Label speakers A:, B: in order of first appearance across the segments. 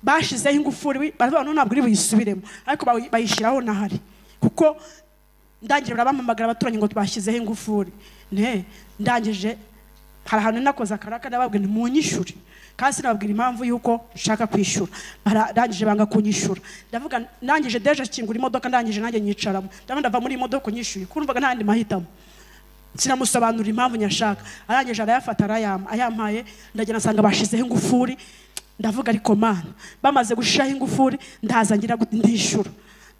A: bashizeho ingufuri baravuga ngo ntabwo uri buyisubiremo ariko bayi- bayishyiraho nahari kuko ndangije barabamamagara abaturanyi ngo twashyizeho ingufuri ne ndangije hari ahantu nakoze akaraka ndababwira nti munyishyure kandi sinababwira impamvu y'uko nshaka kwishyura barangije banga kunyishyura ndavuga ndangije deje akingura imodoka ndangije nanjye nyicaramo ndabona ndava muri iyi modoka unyishyuye kumvaga nta yandi mahitamo sinamusobanurira impamvu nyashaka arangije arayafata arayampa ayampaye ndagenda nsanga bashyizeho ingufuri ndavuga ariko mana bamaze gushiraho ingufuri ndaza ngira gute? ndishyura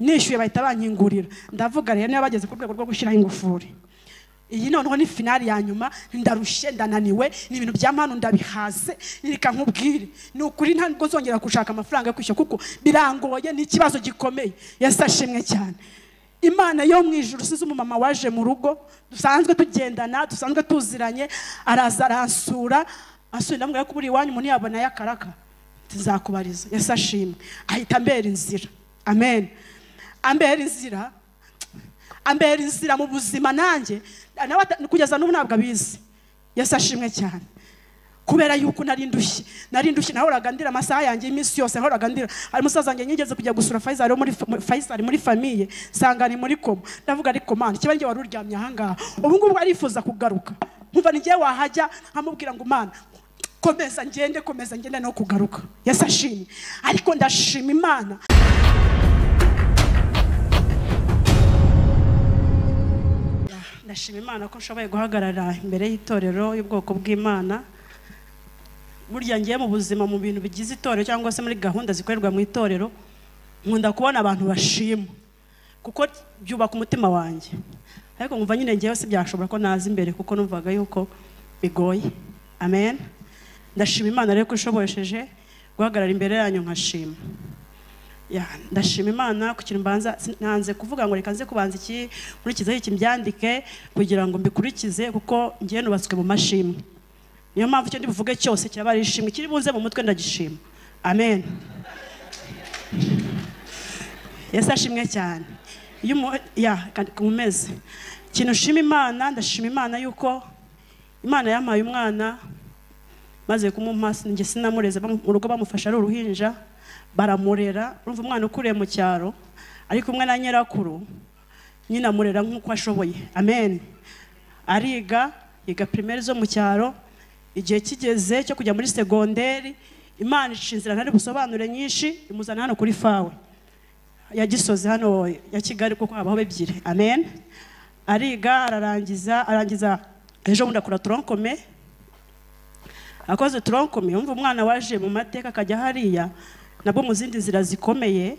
A: nishyuye bahita bankingurira ndavuga rero niba bageze ku rwego rwo gushyiraho ingufuri iyi noneho ni finali ya nyuma ndarushye ndananiwe ni ibintu bya mpano ndabihaze reka nkubwire ni ukuri ntabwo zongera gushaka amafaranga yo kwishyura kuko birangoye ni ikibazo gikomeye yesi ashimwe cyane imana yo mu ijoro usize umumama waje mu rugo dusanzwe tugendana dusanzwe tuziranye araza aransura asubira ndamubwira ko buri iwanyu umuntu yabona yakaraka tuzakubariza yesi ashimwe ahita ambera inzira amen ambera inzira ambera inzira mu buzima nanjye nawe ata- kugeza n'ubu ntabwo abizi yesi ashimwe cyane kubera yuko nari ndushye nari ndushye nahoraga ndira amasaha yanjye y'iminsi yose nahoraga ndira hari umusaza wanjye nigeze kujya gusura Faisal wo muri fa- muri- Faisal muri famiye nsanga ni muri koma ndavuga ariko mana kiba njye wari uryamye aha ngaha ubu ngubu arifuza kugaruka nkumva ni njyewe wahajya nkamubwira ngo mana komeza ngende komeza ngende no kugaruka yesi ashimye ariko ndashima imana ndashima imana ko nshoboye guhagarara imbere y'itorero y'ubwoko bw'imana burya ngiye mu buzima mu bintu bigize itorero cyangwa se muri gahunda zikorerwa mu itorero nkunda kubona abantu bashima kuko byubaka umutima wanjye ariko nkumva nyine ngewe si byashobora ko naza imbere kuko numvaga yuko bigoye amen ndashima imana rero ko ishobosheje guhagarara imbere yanyu nkashima Ya, ndashima imana ku kintu mbanza sin- nanze kuvuga ngo reka nze kubanza iki nkurikizeho iki mbyandike kugira ngo mbikurikize kuko ngiye nubatswe mu mashimwe niyo mpamvu icyo ndibuvuge cyose kiraba ari ishimwe kiri bunze mu mutwe ndagishima amen yesu ashimwe cyane iyo umu- ya kandi kumeze ikintu ushima imana ndashima imana yuko imana yampaye umwana maze kumumpa njye sinamureze bamu- mu rugo bamufashe ari uruhinja baramurera urumva umwana ukuriye mu cyaro ari kumwe na nyirakuru nyina amurera nk'uko ashoboye amen ariga yiga primaire zo mu cyaro igihe kigeze cyo kujya muri segonderi imana ica inzira ntari busobanure nyinshi imuzana hano kuri fawe ya gisozi hano ya kigali kuko habaho ebyiri amen ariga ararangiza arangiza ejo bundi akora toronkome akoze toronkome yumva umwana waje mu mateka akajya hariya nabwo mu zindi nzira zikomeye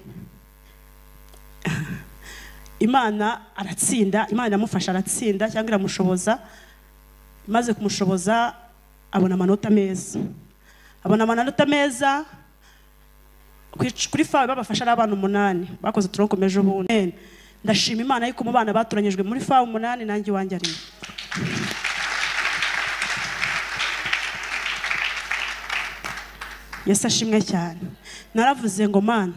A: imana aratsinda imana iramufasha aratsinda cyangwa iramushoboza maze kumushoboza abona amanota meza abona amanota meza kwic- kuri fawe babafasha ari abana umunani bakoze toronkome ejo bundi ndashima imana yuko mu bana batoranyijwe muri fawe umunani nanjye iwanjye arimo yesu ashimwe cyane naravuze ngo mana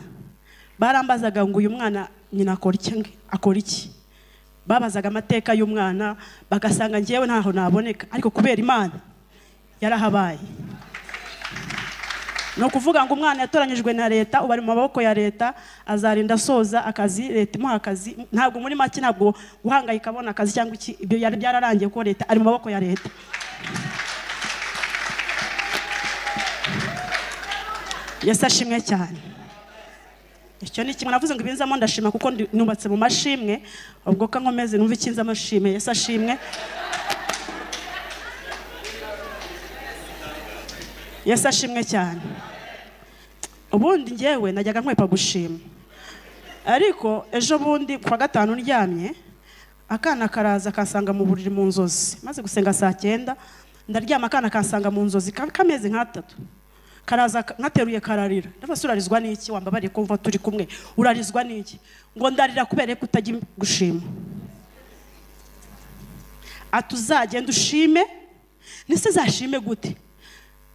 A: barambazaga ngo uyu mwana nyina akora iki ngi- akora iki babazaga amateka y'umwana bagasanga ngewe ntaho naboneka ariko kubera imana yarahabaye ni ukuvuga ngo umwana yatoranyijwe na leta ubu ari mu maboko ya leta azarinda asoza akazi leta imuha akazi ntabwo muri make ntabwo guhangayika abona akazi cyangwa iki ibyo yari byararangiye kuko leta ari mu maboko ya leta yesu ashimwe cyane icyo ni kimwe navuze ngo ibinzamo ndashima kuko ndi- nubatse mu mashimwe ubwo ko nkomeze numva ikinze amashimwe yesu ashimwe yesu ashimwe cyane ubundi ngewe najyaga nkwepa gushima ariko ejo bundi ku wa gatanu ndyamye akana karaza kansanga mu buriri mu nzozi maze gusenga saa cyenda ndaryama akana kansanga mu nzozi ka- kameze nk'atatu karaza ka- nkateruye kararira ndabaza urarizwa n'iki wambabariye kumva turi kumwe urarizwa n'iki ngo ndarira kubera ko utajya gushima ati uzagenda ushime nise zashime gute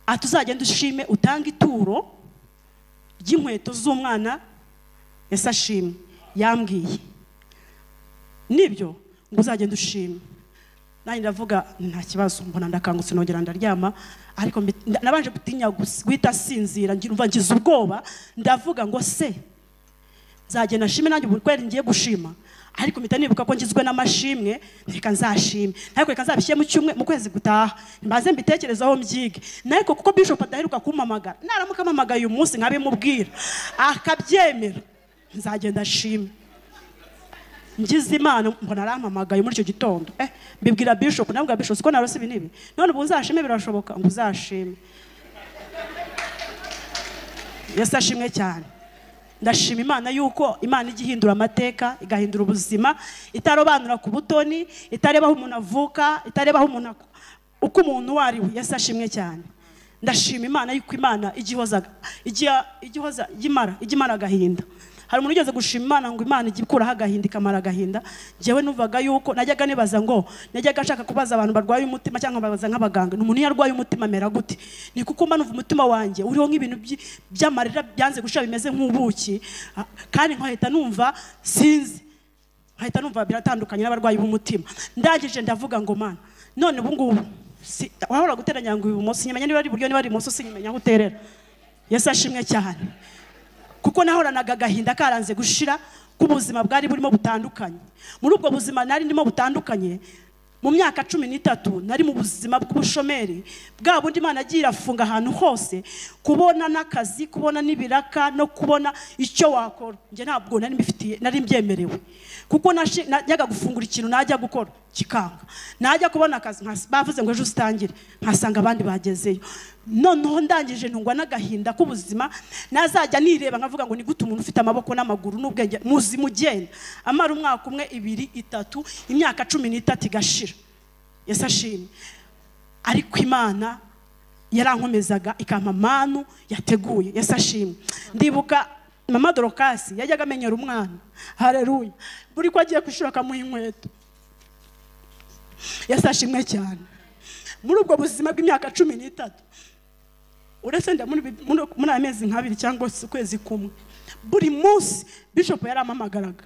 A: ati uzagenda ushime utange ituro ry'inkweto z'umwana yesi ashimwe yambwiye nibyo ngo uzagenda ushime nanjye ndavuga nta kibazo mbona ndakangutse nongera ndaryama ariko mbi- nda- nabanje gutinya gus- guhita sinzira ngira umva ngize ubwoba ndavuga ngo se nzagenda nshime nanjye ubu kweli ngiye gushima ariko mpita nibuka ko ngizwe n'amashimwe reka nzashime ariko reka nzabishyire mu cyumwe mu kwezi gutaha mbaze mbitekerezaho mbyige ariko kuko bishop adaheruka kumpamagara naramuka ampamagaye uyu munsi nkabimubwira akabyemera nzagenda nshime ngize imana mbona arampamagaye muri icyo gitondo eh mbibwira bishop nabwira bishop ko narose ibi n'ibi none ubu uzashime birashoboka ngo uzashime yesu ashimwe cyane ndashima imana yuko imana ijya ihindura amateka igahindura ubuzima itarobanura ku butoni itareba aho umuntu avuka itareba aho umuntu ako- uko umuntu uwo ari we yesu ashimwe cyane ndashima imana yuko imana ijya ihoza ijya ijya ihoza ijya imara ijya imara agahinda hari umuntu ugeze gushima imana ngo imana ijya ikuraho agahinda ikamara agahinda njyewe numvaga yuko najyaga nibaza ngo najyaga nshaka kubaza abantu barwaye umutima cyangwa babaza nk'abaganga ni umuntu iyo arwaye umutima amera gute ni kuko mba numva umutima wanjye uriho nk'ibintu by- by'amarira byanze gushyira bimeze nk'ubuki ah, kandi nkahita numva sinzi nkahita numva biratandukanye n'abarwayi b'umutima ndangije ndavuga ngo mana none ubu ngubu si- wahora guteranya ngo ibumoso nyamenya niba ari iburyo niba ari ibumoso sinyamenya aho uterera yesu ashimwe cyane kuko nahoranaga agahinda karanze gushira k'ubuzima bwari burimo butandukanye muri ubwo buzima nari ndimo butandukanye mu myaka cumi n'itatu nari mu buzima bw'ubushomeri bwa bundi imana agiye irafunga ahantu hose kubona n'akazi kubona n'ibiraka no kubona icyo wakora njye ntabwo nari mbifitiye nari mbyemerewe kuko nashi- najyaga gufungura ikintu najya gukora kikanga najya kubona akazi nkas- bavuze ngo ejo usitangire nkasanga abandi bagezeyo noneho ndangije ntungwa n'agahinda k'ubuzima nazajya nireba nkavuga ngo ni gute umuntu ufite amaboko n'amaguru n'ubwenge muzima ugenda amara umwaka umwe ibiri itatu imyaka cumi n'itatu igashira yesu ashimwe ariko imana yarankomezaga ikampa manu yateguye yesu ashimwe ndibuka mama dorokasi yajyaga amenyera umwana hareruya buri ko agiye kwishura akamuha inkweto yesu ashimwe cyane muri ubwo buzima bw'imyaka cumi n'itatu uretse nda muri muri- muri amezi nk'abiri cyangwa se ukwezi kumwe buri munsi bishop yaramamagaraga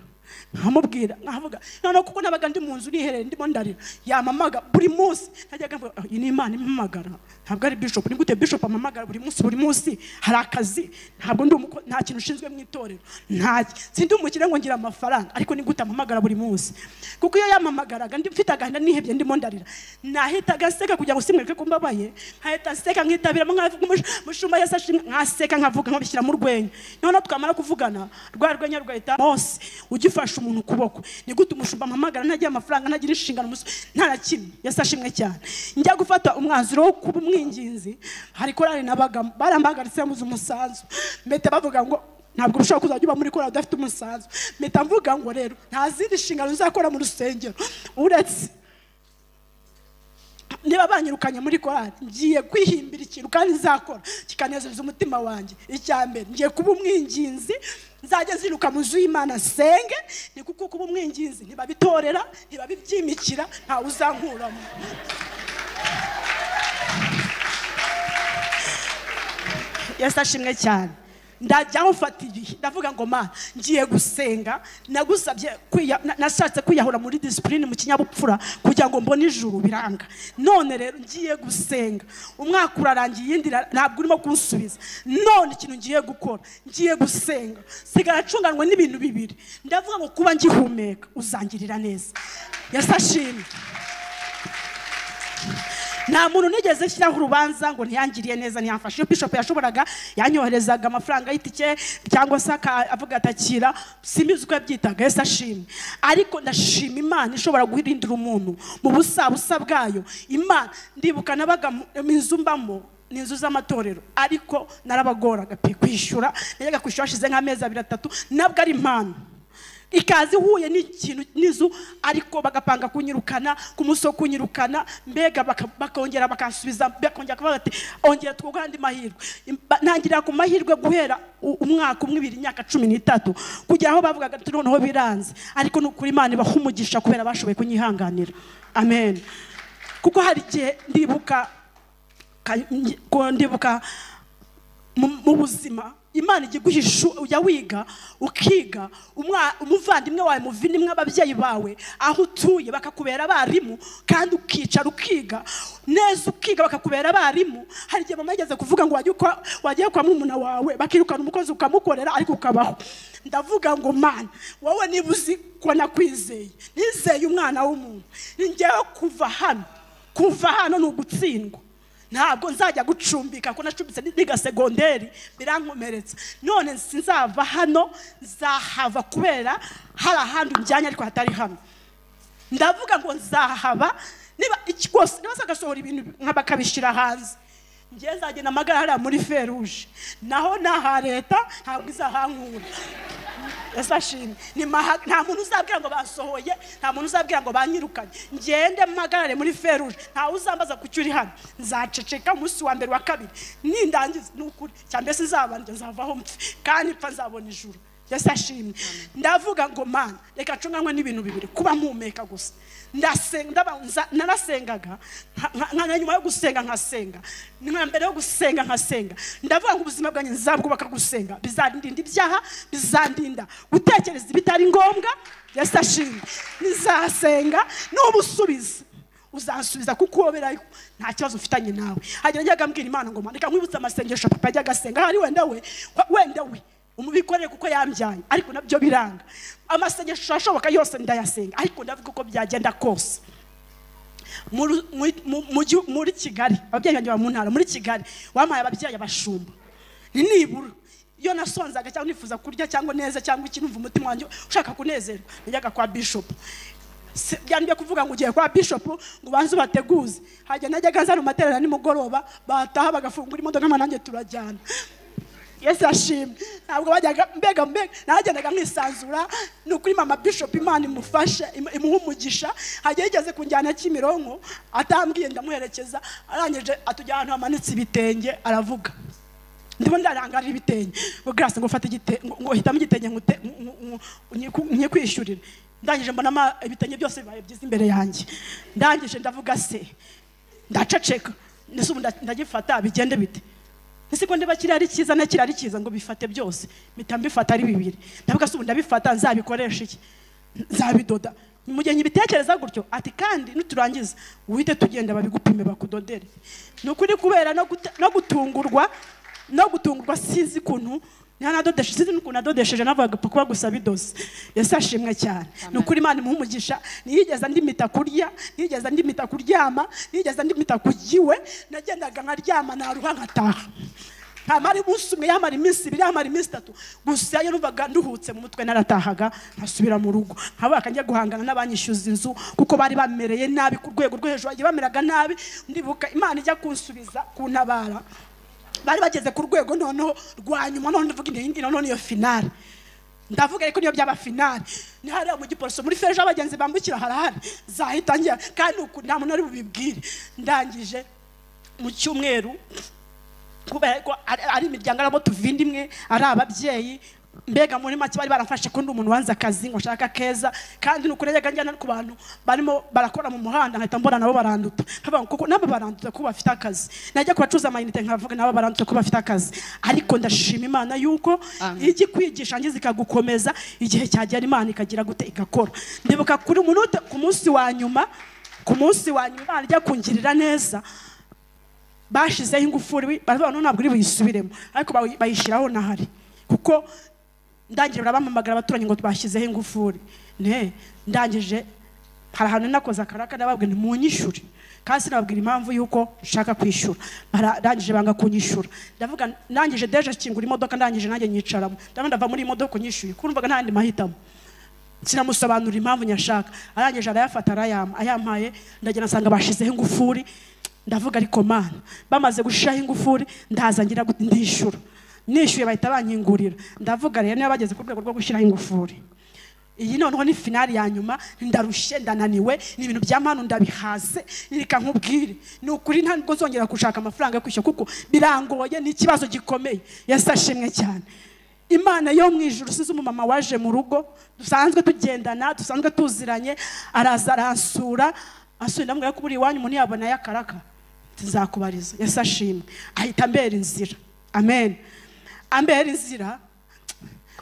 A: nkamubwira nkavuga noneho kuko nabaga ndi mu nzu nihereye ndimo ndarira yamamaga buri munsi najyaga mvuga "Ah, iyi ni imana impamagara ntabwo ari bishop ni gute bishop amamagara buri munsi buri munsi hari akazi ntabwo ndi umuko nta kintu ushinzwe mu itorero nta sindi umukire ngo ngira amafaranga ariko ni gute amamagara buri munsi kuko iyo yamamagaraga ndi mfite agahinda nihebye ndimo ndarira nahitaga nseka kugira ngo simwereke ko mbabaye nkahita nseka nkitabiramo nkavuga umush- umushumba yese ashimwe nkaseka nkavuga nkabishyira mu rwenya noneho twamara kuvugana rwa rwenya rugahita mose ugifasha umuntu ukuboko ni gute umushumba mpamagara ntagira amafaranga ntagira inshingano umus- nta na kimwe yese ashimwe cyane njya gufata umwanzuro wo kuba umwinginzi hari korali nabagamo barambagaritse muzi umusanzu mpita bavuga ngo ntabwo ushobora kuzajya uba muri korali udafite umusanzu mpita mvuga ngo rero nta zindi nshingano uzakora mu rusengero uretse niba banyirukanye muri korali ngiye kwihimbira ikintu kandi nzakora kikanezeza umutima wanjye icya mbere ngiye kuba umwinginzi nzajya ziruka mu nzu y'imana senge ni kuko kuba umwinginzi ntibabitorera ntibabibyimikira ntawe uzankuramo yesu ashimwe cyane ndajyaho mfata igihe ndavuga ngo ma ngiye gusenga nagusabye kwiya- na- nashatse kwiyahura muri disipurine mu kinyabupfura kugira ngo mbone ijuru biranga none rero ngiye gusenga umwaka urarangiye iyindi ira- ntabwo urimo kunsubiza none ikintu ngiye gukora ngiye gusenga sigara acunganwe n'ibintu bibiri ndavuga ngo kuba ngihumeka uzangirira neza yesu ashimwe nta muntu nigeze nshyiraho urubanza ngo ntiyangiriye neza ntiyamfashe iyo bishop yashoboraga yanyoherezaga amafaranga y'itike cyangwa se aka- avuga atakira simbizi uko yabyitaga yose ashimye ariko ndashima imana ishobora guhindura umuntu mu busabusa bwayo imana ndibuka nabaga mu mu inzu mbamo ni inzu z'amatorero ariko narabagoraga pe kwishyura najyaga kwishyura hashize nk'amezi abiri atatu nabwo ari impano ikaze ihuye n'ikintu n'inzu ariko bagapanga kunyirukana ku munsi wo kunyirukana mbega baka- bakongera bakansubiza bakongera kuvuga bati ongera twuguhe andi mahirwe Imba- ntangirira ku mahirwe guhera u- umwaka umwe ibiri imyaka cumi n'itatu kugera aho bavugaga ati noneho biranze ariko ni ukuri imana ibaha umugisha kubera bashoboye kunyihanganira amen kuko hari igihe ndibuka ka- ngi- ko ndibuka mu mu buzima imana ijya iguhisha ujya wiga ukiga umwa- umuvandimwe wawe muvindimwe ababyeyi bawe aho utuye bakakubera abarimu kandi ukicara ukiga neza ukiga bakakubera abarimu hari igihe mama yigeze kuvuga ngo wajye ukora- wagiye kwa murumuna wawe bakirukana umukozi ukamukorera ariko ukabaho ndavuga ngo mana wowe niba uzi ko nakwizeye nizeye umwana w'umuntu ni njyewe kuva hano kuva hano ni ugutsindwa ntabwo nzajya gucumbika ko nacumbitse niga segonderi birankomeretsa none sinzava hano nzahava kubera hari ahandi njyanye ariko hatari hano ndavuga ngo nzahaba niba iki rwose niba bagasohora ibintu nka bakabishyira hanze njyewe nzagenda amagara hariya muri feruje naho n'aha leta ntabwo izahankura ese ashimwe Ni maha- nta muntu uzabwira ngo basohoye nta muntu uzabwira ngo banyirukanye ngende mpagarare muri feruje ntawe uzambaza ku cyo uri hano nzaceceka umunsi wa mbere wa kabiri nindangiza ni ukuri cyangwa se nzabanje nzavaho mpfe kandi mpfa nzabona ijuru yesu ashimwe ndavuga ngo mana reka ncunganywe n'ibintu bibiri kuba mpumeka gusa ndasenga ndaba- nza- narasengaga nka- nka- nka nyuma yo gusenga nkasenga nka mbere yo gusenga nkasenga ndavuga ngo ubuzima bwanjye nzabwubaka gusenga bizandinda ibyaha bizandinda gutekereza ibitari ngombwa yesu ashimwe nizasenga n'ubusubiza uzansubiza kuko uberayo nta kibazo ufitanye nawe hajya njyaga mbwira imana ngo mandika nkwibutse amasengesho papa ajyaga asenga hari wenda we wenda we umubikorere kuko yambyaye ariko nabyo biranga amasengesho ashoboka yose ndayasenga ariko ndavuga uko byagenda kose Mu- mu- mu- mu gihu- muri kigali ababyeyi banjye baba mu ntara muri kigali wampaye ababyeyi abashumba ni nibura iyo nasonzaga cyangwa nifuza kurya cyangwa neza cyangwa ikintu mva umutima wanjye ushaka kunezerwa najyaga kwa bishop Si- byandibye kuvuga ngo ugiye kwa bishop ngo ubanze ubateguze hajya najyaga nzana amaterera nimugoroba bataha bagafungura imodoka hama nanjye turajyana yesu ashimwe ntabwo bajyaga mbega mbega nagendaga mwisanzura ni ukuri mama bishop imana imufashe imu- imuhe umugisha hajya yigeze kunjyana kimironko atambwiye ndamuherekeza arangije atujya ahantu hamanitse ibitenge aravuga ndimo ndarangarira ibitenge ngo garasi ngo ufate igitenge ngo hitamo igitenge nkute- nku- nku- nyiku- nyikwishyurire ndangije mbona ama- ibitenge byose bibaye byiza imbere yanjye ndangije ndavuga se ndaceceka ndetse ubu nda- ndagifata bigende bite ese ko ndiba kirari cyiza na kirari cyiza ngo bifate byose mpita mbifata ari bibiri ndavuga se ubu ndabifata nzabikoresha iki nzabidoda mugihe nyibitekereza gutyo ati kandi nuturangiza wite tugenda babigupime bakudodere ni ukuri kubera no guta- no gutungurwa no gutungurwa sinzi ukuntu nanadodeshe sinzi n'ukuntu adodesheje navuga kuba gusa bidoze yesu ashimwe cyane ni ukuri imana imuha umugisha ntiyigeze ndimita kurya ntiyigeze ndimita kuryama ntiyigeze ndimita kugiwe nagendaga nkaryama naruha nkataha ntamara umunsi umwe yamara iminsi ibiri yamara iminsi itatu gusa iyo numvaga nduhutse mu mutwe naratahaga nkasubira mu rugo nkaba kanjya guhangana n'abanyishyuza inzu kuko bari bamereye nabi ku rwego rwo hejuru bagiye bameraga nabi ndibuka imana ijya kunsubiza kuntabara bari bageze ku rwego noneho rwa nyuma none ndavuga iyi ngiyi noneho niyo finale ndavuga ariko niyo byaba finale ni hariya mu giporoso muri feje aho abagenzi bambukira harahari zahita ngira kandi uku nta muntu ari bubibwire ndangije mu cyumweru kubera ko ari ari imiryango arimo tuvinda imwe ari ababyeyi mbega muri make bari baramfashe ko ndi umuntu wanze akazi ngo nshaka keza kandi ni ukuri najyaga njyana ku bantu barimo barakora mu muhanda nkahita mbona nabo baranduta nkavuga ngo kuko nabo baranduta ko bafite akazi najya ku bacuruza amayinite nkavuga nabo baranduta ko bafite akazi ariko ndashima imana yuko
B: Amen.
A: ijya ikwigisha ngize ikagukomeza igihe cyagera imana ikagira gute igakora ndibuka kuri umuntu ku munsi wa nyuma ku munsi wa nyuma imana ijya kungirira neza bashizeho ingufuri baravuga ngo ntabwo uri buyisubiremo ariko bayi- bayishyiraho n'ahari kuko ndangije barabampamagara abaturanyi ngo twashyizeho ingufuri ne ndangije hari ahantu nakoze akaraka ndababwira nti munyishyure kandi sinababwira impamvu y'uko nshaka kwishyura Bara- ndangije banga kunyishyura ndavuga ndangije deje kingura imodoka ndangije nanjye nyicaramo ndabona ndava muri iyi modoka unyishyuye kumvaga nta yandi mahitamo sinamusobanurira impamvu nyashaka arangije arayafata arayama ayampaye ndagenda nsanga bashizeho ingufuri ndavuga ariko mana bamaze gushiraho ingufuri ndaza ngira gute? ndishyura nishyuye bahita banyingurira ndavuga rero niba bageze ku rwego rwo gushyiraho ingufuri iyi noneho ni finali ya nyuma ndarushye ndananiwe ni ibintu bya manu ndabihaze reka nkubwire ni ukuri nta nubwo zongera gushaka amafaranga yo kwishyura kuko birangoye ni ikibazo gikomeye yesi ashimwe cyane imana yo mu ijuru usize umumama waje mu rugo dusanzwe tugendana dusanzwe tuziranye araza aransura asubira ndamubwira ko buri iwanyu umuntu yabona yakaraka nzakubariza yesu ashimwe ahita ambera inzira amen ambera inzira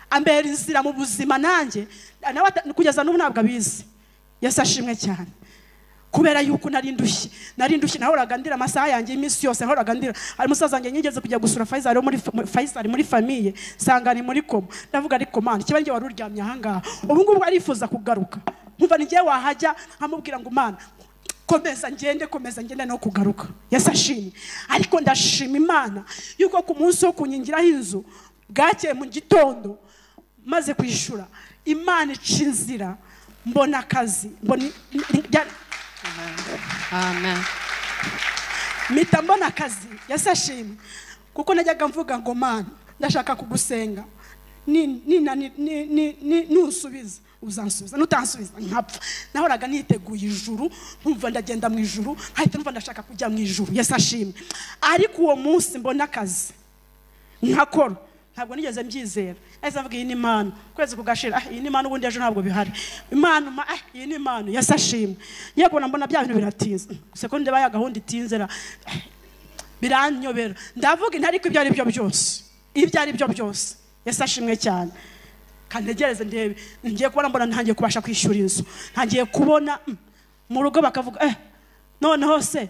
A: ambera inzira mu buzima nanjye nawe ata- kugeza n'ubu ntabwo abizi yesu ashimwe cyane kubera yuko nari ndushye nari ndushye nahoraga ndira amasaha yanjye y'iminsi yose nahoraga ndira hari umusaza wanjye nigeze kujya gusura fayisari wo muri fa- muri- fayisari muri famiye nsanga ni muri koma ndavuga ariko mani kiba njye wari uryamye ahangaha ubu ngubu arifuza kugaruka nkumva ni njye wahajya nkamubwira ngo mana komeza ngende komeza ngende no kugaruka yesu ashimye ariko ndashima imana yuko ku munsi wo kunyingiraho inzu bwakeye mu gitondo maze kwishyura imana ica inzira mbona akazi mbona i-
B: amen
A: mpita mbona akazi yasashimye kuko najyaga mvuga ngo mana ndashaka kugusenga ni- ni- ni- ni- ni- ni- nusubiza uzansubiza nutansubiza nkapfa nahoraga niteguye ijuru nkumva ndagenda mu ijuru nkahita numva ndashaka kujya mu ijuru yasashimye ariko uwo munsi mbona akazi nkakora ntabwo nigeze mbyizera nahise mvuga iyi ni imana ukwezi kugashira ah iyi ni imana ubundi ejo ntabwo bihari imana ma ah iyi ni imana yasashimye ngiye kubona mbona bya bintu biratinze sekonde baya gahunda itinze ra ah, biranyobera ndavuga intariko ibyo ari byo byose ibyo ari byo byose yasashimwe cyane kantegereze ndebe ngiye kubona mbona ntangiye kubasha kwishyura inzu ntangiye kubona mm, mu rugo bakavuga eh noneho se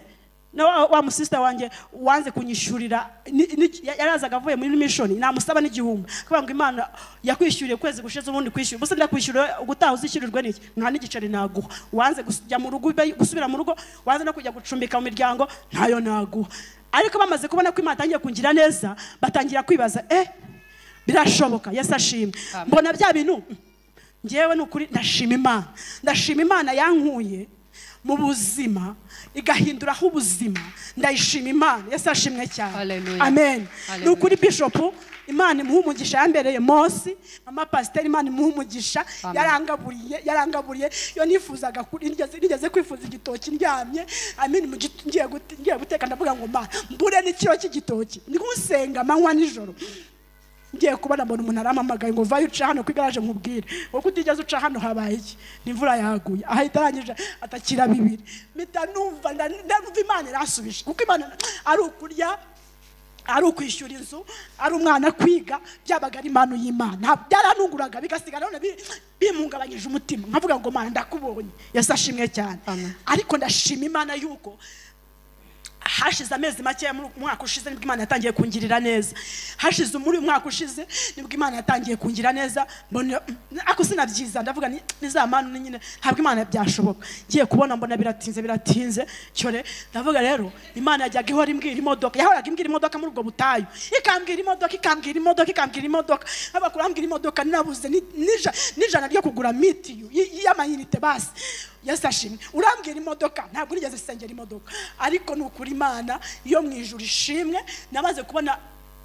A: na wa, wa musista wanjye wanze kunyishyurira ni- ni- ya- yarazaga avuye muri mission namusaba n'igihumbi kuvuga ngo imana yakwishyuriye ukwezi gushize ubundi kwishyura gusa ndakwishyura ubutaha uzishyurirwe n'iki nta n'igiceri naguha wanze kujya mu rugo ube- gusubira mu rugo wanze no kujya gucumbika mu miryango ntayo naguha ariko bamaze kubona ko imana atangiye kungira neza batangira kwibaza eh birashoboka yesu ashimwe
B: Amen.
A: mbona bya bintu ngewe ni ukuri ndashima imana ndashima imana yankuye mu buzima igahinduraho ubuzima ndayishima imana yesu ashimwe cyane
B: Hallelujah.
A: amen ni
B: Hallelujah.
A: ukuri bishopu imana imuha umugisha yambereye mose mama pasiteri imana imuha umugisha
B: Amen.
A: yarangaburiye yarangaburiye iyo nifuzaga ku- nigeze nigeze kwifuza igitoki ndyamye amen mu gito- ngiye gute- ngiye guteka ndavuga ngo mana mbure n'ikiro cy'igitoki ndi gusenga amanywa nijoro ngiye kubona mbona umuntu arampamagaye ngo vayo uca hano ku igaraje nkubwire wowe utigeze uca hano habaye iki ni imvura yaguye ahita arangije atakira bibiri mpita numva nda- ndumva imana irasubije kuko imana ari ukurya ari ukwishyura inzu ari umwana kwiga byabaga ari impano y'imana byaranunguraga bigasigara none bi- bimpungabanyije umutima nkavuga ngo mana ndakubonye yesu ashimwe cyane
B: Amen.
A: ariko ndashima imana yuko hashize amezi makeya muri umwaka ushize nibwo imana yatangiye kungirira neza hashize muri uyu mwaka ushize nibwo imana yatangiye kungira neza mbona mm, ako sinabyiza ndavuga ni ni za manu ni nyine ntabwo imana byashoboka ngiye kubona mbona biratinze biratinze cyore ndavuga rero imana yajyaga ihora imbwira imodoka yahoraga imbwira imodoka muri ubwo butayu ikambwira imodoka ikambwira imodoka ikambwira imodoka abakuru bambwira imodoka ninabuze ni- nija- n'ijana ryo kugura mitiyu y- y'amayinite basi yesu ashimwe urambwira imodoka ntabwo nigeze sengera imodoka ariko ni ukuri imana iyo mu ijuru ishimwe namaze kubona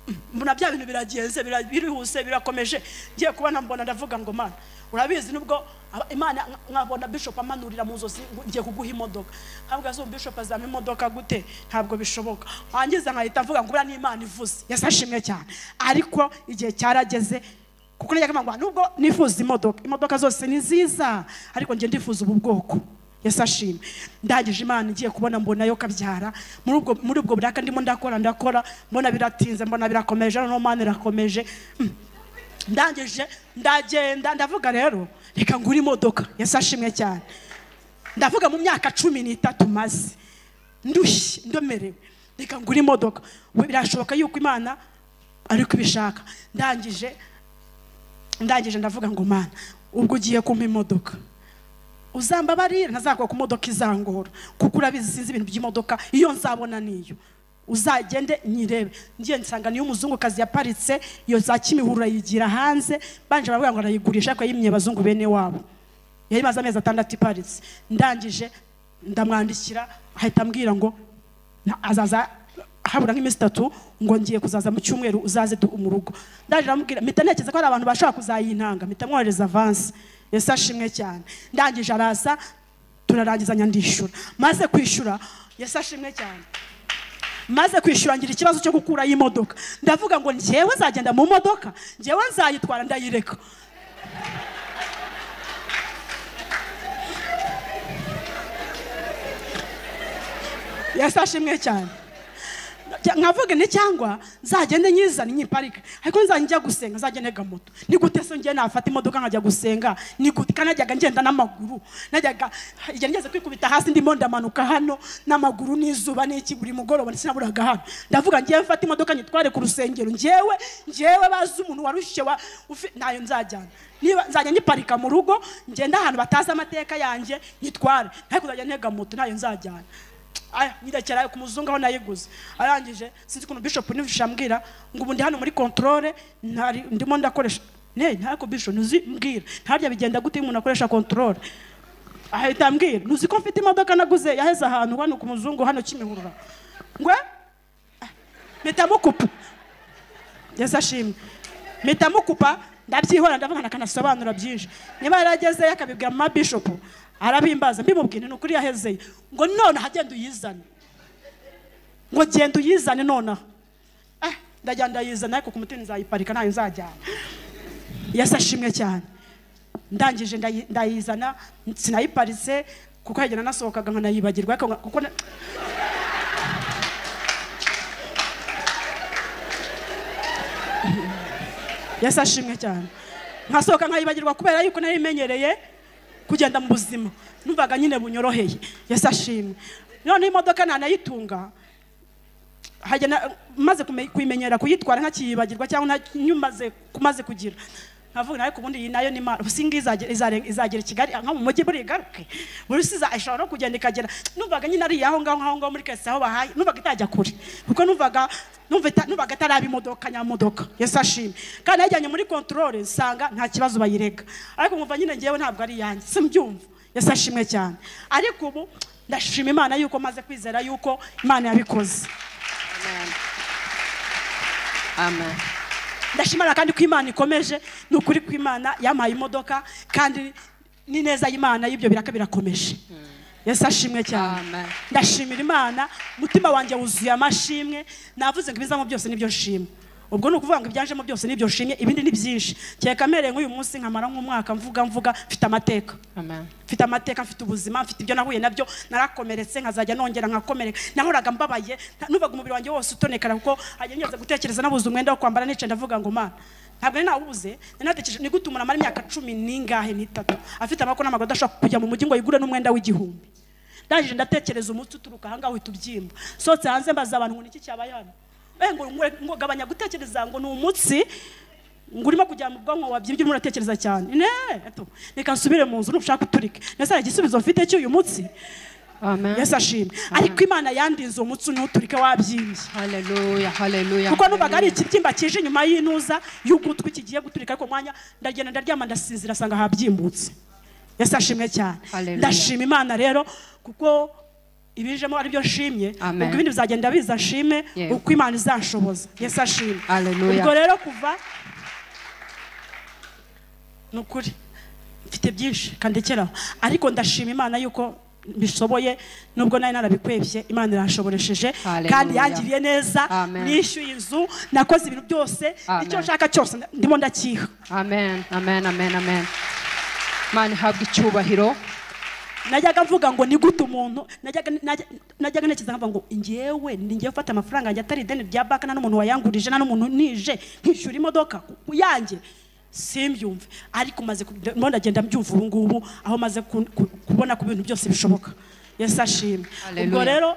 A: mm, mbona bya bintu biragenze bira- birihuse birakomeje ngiye kubona mbona ndavuga ngo mana urabizi nubwo aba- imana nka- nkabona bishop amanurira mu nzozi ngo ngiye kuguha imodoka ntabwo azi bishop azama imodoka gute ntabwo bishoboka wangiza nkahita mvuga ngo buriya ni imana ivuze yesu ashimwe cyane ariko igihe cyarageze kuko najyaga mpamvu nubwo nifuza imodoka imodoka zose ni nziza ariko njye ndifuza ubu bwoko yesu ashimwe ndangije imana ngiye kubona mbona yo kabyara muri ubwo muri ubwo buraka ndimo ndakora ndakora mbona biratinze mbona birakomeje noneho mana irakomeje Mm. ndangije ndagenda ndavuga rero reka ngure imodoka yesu ashimwe cyane ndavuga mu myaka cumi n'itatu maze ndushye ndomerewe reka ngure imodoka We, birashoboka yuko imana ariko ibishaka ndangije ndangije ndavuga ngo mana ubwo ugiye kumpa imodoka uzambabarira ntazakora ku modoka izangora kuko urabizi sinzi ibintu by'imodoka iyo nzabona niyo uzagende nyirebe ngiye nsanga niyo umuzungukazi yaparitse iyo za kimihurura yigira hanze banje baravuga ngo arayigurisha ariko yimye abazungu bene wabo yari imaze amezi atandatu iparitse ndangije ndamwandikira ahita ambwira ngo na- azaza habura nk'iminsi itatu ngo ngiye kuzaza mu cyumweru uzaze du- mu rugo ndaje ndamubwira mpita ntekereza ko hari abantu bashobora kuzayintanga mpita mwohereza avansi yesu ashimwe cyane ndangije araza turarangizanya ndishyura maze kwishyura yesu ashimwe cyane maze kwishyura ngira ikibazo cyo gukuraho imodoka ndavuga ngo njyewe nzagenda mu modoka njyewe nzayitwara ndayireka yesu ashimwe cyane cya- nkavuga nti cyangwa nzagende nyizane nyiparike ariko nzajya njya gusenga nzajya ntega moto ni gute se njye nafata imodoka nkajya gusenga ni gute kandi najyaga ngenda n'amaguru najyaga igihe ngeze kwikubita hasi ndimo ndamanuka hano n'amaguru n'izuba n'iki buri mugoroba ndetse naburaga hano ndavuga ngewe mfate imodoka nyitware ku rusengero ngewe ngewe bazi umuntu warushye wa ufi- ntayo nzajyana niba nzajya nyiparika mu rugo ngenda ahantu batazi amateka yanjye nyitware ntayo kuzajya ntega moto ntayo nzajyana aya nyirekera ku muzungu aho nayiguze arangije sinzi ukuntu bishop nivuje ambwira ngo ubu ndi hano muri controle ntari ndimo ndakoresha ne ntako bishop ntuzi mbwira ntarya bigenda gute iyo umuntu akoresha controle ahita ambwira ntuzi ko mfite imodoka naguze yaheze ahantu hano ku muzungu hano kimihurura ngwe ah, mpita mukupa yesu ashimwe mpita mukupa ndabyihora ndavuga nakanasobanura byinshi niba yarageze akabibwira mama bishop arabimbaza mbimubwira ni ukuri yahezeye ngo nonaha genda uyizane ngo genda uyizane nonaha eh ndajya ndayizana ariko ku mutima nzayiparika ntayo nzajyana yesu ashimwe cyane ndangije ndayi- ndayizana sinayiparitse kuko yagenda nasohokaga nkanayibagirwa ariko nka- kuko na- yesu ashimwe cyane nkasohoka nkayibagirwa kubera yuko nari imenyereye kugenda mu buzima numvaga nyine bunyoroheye yesu ashimwe noneho imodoka nanayitunga hajya na- maze kume- kuyimenyera kuyitwara ntakiyibagirwa cyangwa nta- nyumaze kumaze kugira nkavuga nawe ubundi iyi nayo ni imana ubu singa izagera izare- izagera i kigali nko mu mujyi buri igaruke buri si iza- ishobora no kugenda ikagera numvaga nyine ari aho ngaho aho ngaho muri kese aho bahaye numvaga itajya kure kuko numvaga numva ita- numvaga ataraba imodoka nyamodoka yesu ashimwe kandi yajyanye muri kontorore nsanga nta kibazo bayirega ariko nkumva nyine ngewe ntabwo ari iyanjye simbyumva yesu ashimwe cyane ariko ubu ndashima imana yuko maze kwizera yuko imana yabikoze
B: Amen.
A: ndashimana kandi ko imana ikomeje ni ukuri ko imana yampaye imodoka kandi ni neza y'imana y'ibyo biraka birakomeje yesu ashimwe cyane
B: Amen.
A: ndashimira imana umutima wanjye wuzuye amashimwe navuze ngo ibizamo byose nibyo nshima ubwo ni ukuvuga ngo ibyajemo byose nibyo nshimye ibindi ni byinshi kereka mpereye nk'uyu munsi nkamara nk'umwaka mvuga mvuga mfite amateka
B: Amen.
A: mfite amateka mfite ubuzima mfite ibyo nahuye nabyo narakomeretse nkazajya nongera nkakomereka nahoraga mbabaye nta- numvaga umubiri wanjye wose utonekara kuko hajya ngeze gutekereza nabuze umwenda wo kwambara nicaye ndavuga ngo mana ntabwo nari nawubuze nari natekereje ni gute umuntu amara imyaka cumi n'ingahe n'itatu afite amaboko n'amaguru adashobora kujya mu mujyi ngo yigure n'umwenda w'igihumbi ndangije ndatekereza umunsi uturuka ahangaha uhita ubyimba sohotse hanze mbaza abantu ngo niki cyabaye hano Eh, ngo ngo- ngo gabanya gutekereza ngo ni umunsi ngo urimo kujya mu bwonko wabyimbye urimo uratekereza cyane ne eto, reka nsubire mu nzu nushaka uturike nese hari igisubizo mfite cy'uyu munsi
B: Amen.
A: yesu ashimwe ariko imana yandinze uwo munsi n'uturike wabyimbye
B: Hallelujah. Hallelujah.
A: kuko numvaga ari
B: hallelujah.
A: ikibyimba kije inyuma y'intuza y'ugutwi kigiye guturika ariko mwanya ndagenda ndaryama ndasinzira asanga habyimbutse yesu ashimwe cyane
B: Hallelujah.
A: ndashima imana rero kuko ibijemo ari byo nshimye
B: Amen.
A: ubwo ibindi bizagenda biza nshime
B: Yeah.
A: uko imana izanshoboza yesu ashimwe
B: Hallelujah.
A: ubwo rero kuva ni ukuri mfite byinshi kandekeraho ariko ndashima imana yuko bishoboye nubwo nari narabikwebye imana irashoboresheje
B: Hallelujah.
A: kandi yangiriye neza
B: Amen.
A: nishyuye inzu nakoze ibintu byose
B: Amen.
A: icyo nshaka cyose nda- ndimo ndakiha
B: Amen. Amen. Amen. Amen. Imana ihabwe icyubahiro.
A: najyaga mvuga ngo ni gute umuntu najyaga najya- najyaga ntekereza nkavuga ngo ngewe ni ngewe ufata amafaranga yanjye atari ideni rya banki nta n'umuntu wayangurije nta n'umuntu nije nkishyura imodoka ku- yanjye simbyumve ariko maze ku- ndimo ndagenda mbyumva ubu ngubu aho maze ku- ku- kubona ku bintu byose bishoboka yesu ashimwe ubwo
B: Hallelujah.
A: rero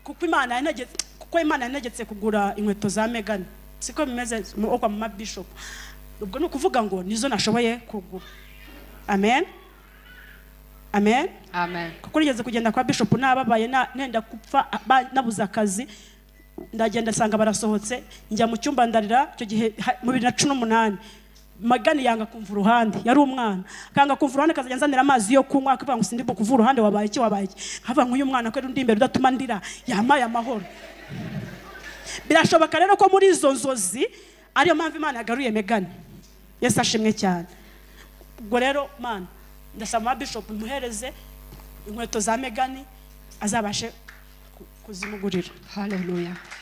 A: kuko imana yantegetse kuko imana yantegetse kugura inkweto za megani siko bimeze mu- kwa mama bishop ubwo ni ukuvuga ngo nizo nashoboye kugura amen amen
B: Amen.
A: kuko nigeze kugenda kwa bishop nababaye na- nenda gupfa ba- nabuze akazi ndagenda nsanga barasohotse njya mu cyumba ndarira icyo gihe ha- mu bibiri na cumi n'umunani magani yanga kumva uruhande yari umwana akanga kumva uruhande akazajya anzanira amazi yo kunywa akavuga ngo sindimo kuva uruhande wabaye iki wabaye iki nkavuga ngo uyu mwana ko ari undi imbere udatuma ndira yampaye amahoro birashoboka rero ko muri izo nzozi ariyo mpamvu imana yagaruye megani yesu ashimwe cyane ubwo rero mana ndasaba bishop muhereze inkweto za megani azabashe ku- kuzimugurira
B: Hallelujah.